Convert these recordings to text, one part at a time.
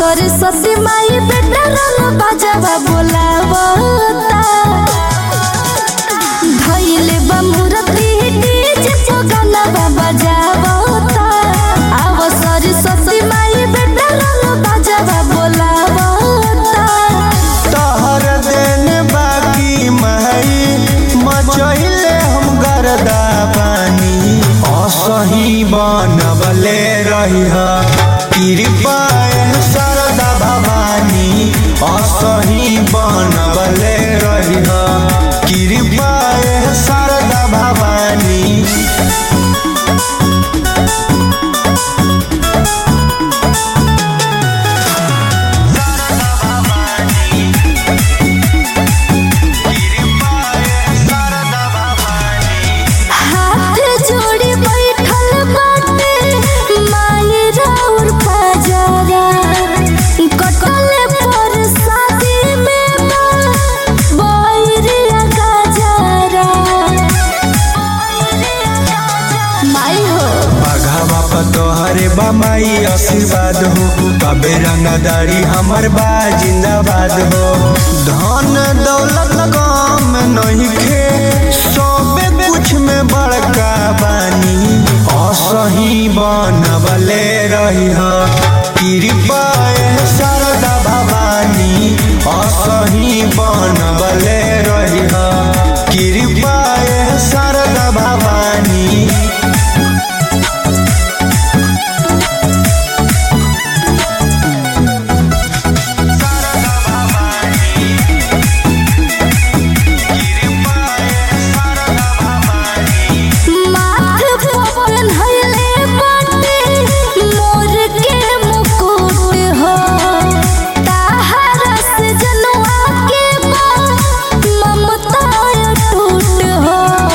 सरस्वती माई बेटा रंग बाजावा बोलावता धइले बा मूर्ति डीजे पगला बजावता आव सरस्वती माई बेटा रंग बाजावा बोलावता तहर देन बाकी महई मचैले हम गरदा पानी असही बनबले रही कृपा सरदा भवानी असही बनबले रही कृपा सरदा भवानी हाथ जोड़ी बैठल बाटे माई राउर पजारा कटले पर शादी में बैरिया गजारा माई हो बाघा बापा तोहरे बमाई आशीर्वाद हो कबे रंगदारी हमर बा जिंदाबाद हो धन दौलत कम नहीं खे सबे कुछ में बड़का बानी असही बनबले रही कृपा शारदा भवानी असही बनबले रही कृपा शारदा भवानी माथ पवन हले बाटे मोर के मुकुट हो ताहरा से जनवा के बा ममता टूट हो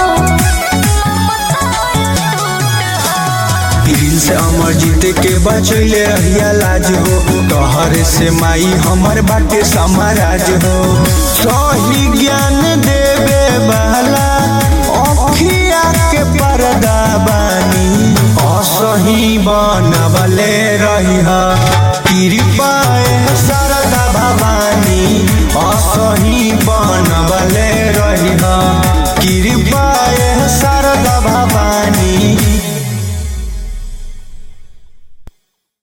दिल से अमर जीत के बचैले रहिया लाज हो तोहर से माई हमर बाटे समाराज हो सही ज्ञान देवे वाला अखिया के पर्दा बानी असही बनबले रही कृपा